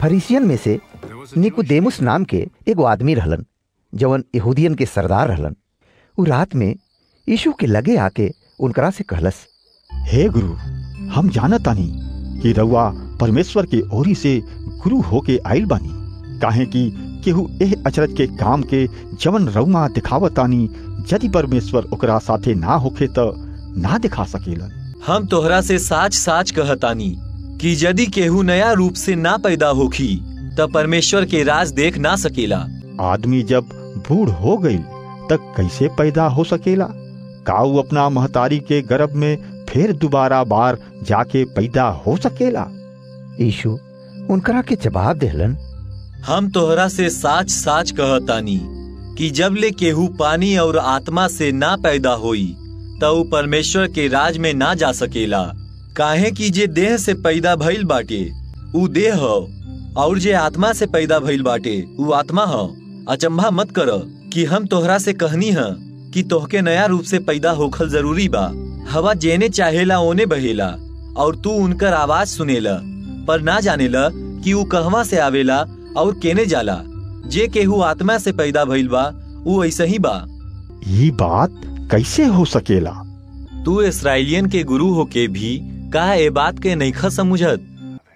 फरीसियन में से निकुदेमुस नाम के एगो आदमी रहलन जवन यहूदियन के सरदार रहलन उ रात में यीशु के लगे आके उनकरा से कहलस हे गुरु हम जानतानी कि रउआ परमेश्वर के ओरी से गुरु होके आइल बानी काहे कि केहू एह अचरज के काम के जवन रउमा दिखावतानी यदि परमेश्वर ओकरा साथे ना होखे त ना दिखा सकेलन हम तोहरा से साच साच कहतानी कि यदि केहू नया रूप से ना पैदा होखी त परमेश्वर के राज देख ना सकेला आदमी जब बूढ़ हो गई तब कैसे पैदा हो सकेला काऊ अपना महतारी के गर्भ में फिर दोबारा बार जाके पैदा हो सकेला यीशु उनकरा के जवाब देहलन हम तोहरा से साच साच कहतानी कि जब ले केहू पानी और आत्मा से ना पैदा होई त ऊ परमेश्वर के राज में ना जा सकेला काहे कि जे देह से पैदा भइल बाटे ऊ देह ह और जे आत्मा से पैदा भइल बाटे ऊ आत्मा ह अचंभा मत कर कि हम तोहरा से कहनी ह कि तोहके नया रूप से पैदा होखल जरूरी बा हवा जेने चाहेला ओने बहेला और तू उनकर आवाज सुनेला पर ना जानेला कि ऊ कहवा से आवेला और केने जाला जे केहू आत्मा से पैदा भइल बा ऊ ऐसे ही बा ये बात कैसे हो सकेला तू इसराइलियन के गुरु होके भी का ए बात के नईखा समझत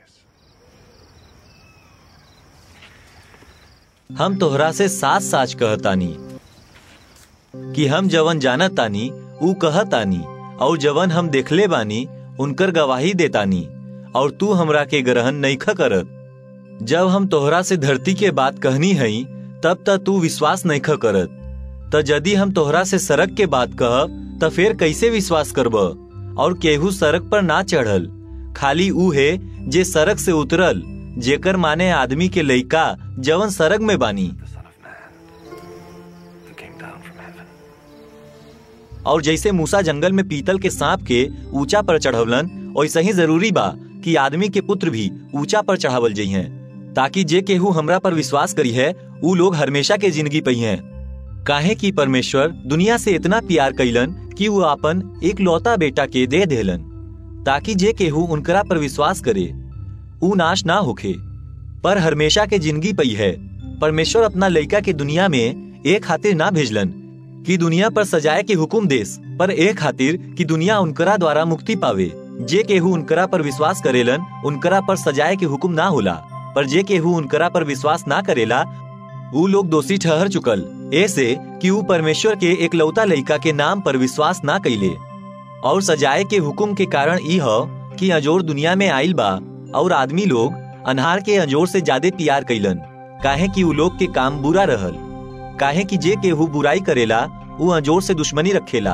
हम तोहरा से साच साच कहतानी कि हम जवन जानत तानी ऊ कहतानी और जवन हम देखले बानी उनकर गवाही देतानी और तू हमरा के ग्रहण नईखा करत जब हम तोहरा से धरती के बात कहनी हई तब त तू विश्वास नईखा करत त यदि हम तोहरा से सड़क के बात कहब त फिर कैसे विश्वास करब और केहू सड़क पर ना चढ़ल खाली ऊ है जे सड़क से उतरल जेकर माने आदमी के लइका जवन सड़क में बानी और जैसे मूसा जंगल में पीतल के सांप के ऊंचा पर चढ़वलन वैसे ही जरूरी बा कि आदमी के पुत्र भी ऊंचा पर चढ़ावल जइहे ताकि जे केहू हमरा पर विश्वास करी है ऊ लोग हमेशा के जिंदगी पई हैं काहे कि परमेश्वर दुनिया से इतना प्यार कैलन कि वो अपन एक लौता बेटा के दे देलन ताकि जे केहू उनकरा पर विश्वास करे ऊ नाश ना होखे पर हमेशा के जिंदगी पई है परमेश्वर अपना लइका के दुनिया में एक खातिर ना भेजलन कि दुनिया पर सजाए के हुकुम देस पर एक खातिर कि दुनिया उनकरा द्वारा मुक्ति पावे जे केहू उनकरा पर विश्वास करेलन उनकरा पर सजाए के हुकुम ना होला पर जे केहू उनकरा पर विश्वास ना करेला ऊ लोग दोषी ठहर चुकल ऐसे कि ऊ परमेश्वर के एक लौता लइका के नाम पर विश्वास ना कैले और सजाए के हुकुम के कारण ई ह कि अजोर दुनिया में आइल बा और आदमी लोग अनहार के अजोर से ज्यादा प्यार कैलन काहे कि ऊ लोग के काम बुरा रहल काहे कि जे केहू बुराई करेला ऊ अजोर से दुश्मनी रखेला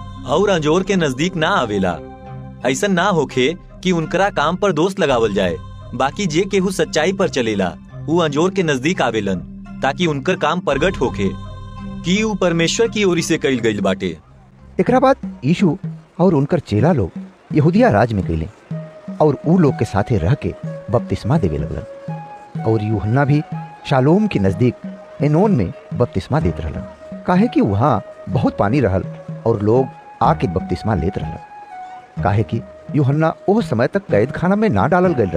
और अजोर के नजदीक ना आवेला ऐसा ना होखे कि उनकरा काम पर दोष लगावल जाए बाकी जे केहू सच्चाई पर चलेला ऊ अंजोर के नजदीक आवेलन ताकि उनकर काम प्रगट होखे कि ऊ परमेश्वर की ओरी से कइल गइल बाटे एकरा बाद यीशु और उनकर चेला लोग यहूदिया राज में गईले और ऊ लोग के साथे रह के बपतिस्मा देवे लगलन और यूहन्ना भी शालोम के नजदीक एनोन में बपतिस्मा देत रहलन काहे कि वहाँ बहुत पानी रहल और लोग आके बपतिस्मा लेत रहलन काहे कि यूहन्ना ओह समय तक कैद खाना में ना डालल गईल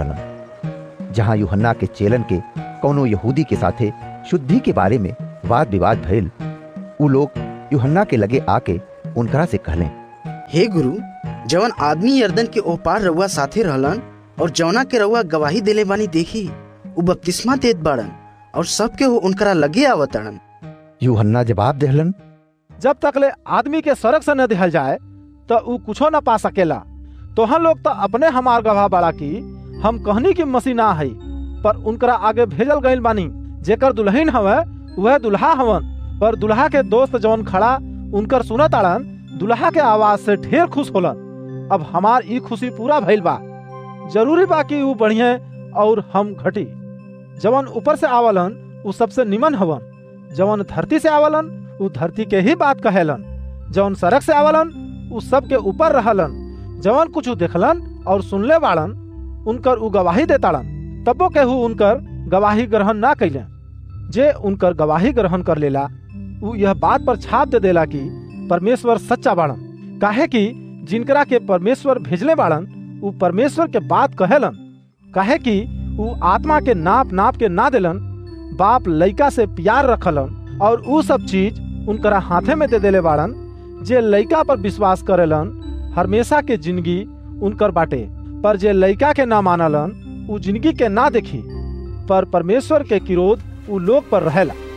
रहलन जहाँ यूहन्ना के चेलन के कौनो यहूदी के साथे शुद्धि के बारे में वाद विवाद भइल ऊ लोग यूहन्ना के लगे आके उनकरा से कहले हे गुरु जवन आदमी यर्दन के ओह पार रउआ साथे रहलन और जौना के रउआ गवाही देले बानी देखी उ बपतिस्मा देत बाड़न और सबके वो उनकरा लगे आवतड़न यूहन्ना जवाब देहलन जब तक ले आदमी के सड़क से न दिहल जाए तो ऊ कुछो न पा सकेला तोहन लोग तो अपने हमार गवाह बाड़ा की हम कहनी की मसीह ना है पर उनकरा आगे भेजल गईल बानी जेकर दुल्हन हवे वह दुल्हा हवन पर दुल्हा के दोस्त जवन खड़ा उनकर सुनत आड़न दुल्हा के आवाज से ढेर खुश होलन अब हमार ई खुशी पूरा भइल बा जरूरी बा कि ऊ बढ़िया और हम घटी जवन ऊपर से आवलन ऊ सबसे निमन हवन जवन धरती से आवलन ऊ धरती के ही बात कहेलन जवन सड़क से आवलन ऊ सब के ऊपर रहलन जवन कुछ देखलन और सुनले बाड़न उनकर ऊ गवाही देताड़न तबो केहू उनकर गवाही ग्रहण ना कैले जे उनकर गवाही ग्रहण कर लेला ऊ यह बात पर छाप दे देला कि परमेश्वर सच्चा बाड़न काहे कि जिनकरा के परमेश्वर भेजले बाड़न ऊ परमेश्वर के बात कहेलन काहे कि ऊ आत्मा के नाप नाप के ना दिलन बाप लइका से प्यार रखलन और ऊ सब चीज उनकरा हाथे में दे देले बाड़न जे लइका पर विश्वास करेलन हमेशा के जिंदगी उनकर बाटे पर जे लइका के ना मानलन ऊ जिंदगी के ना देखी पर परमेश्वर के किरोध ऊ लोग पर रहेला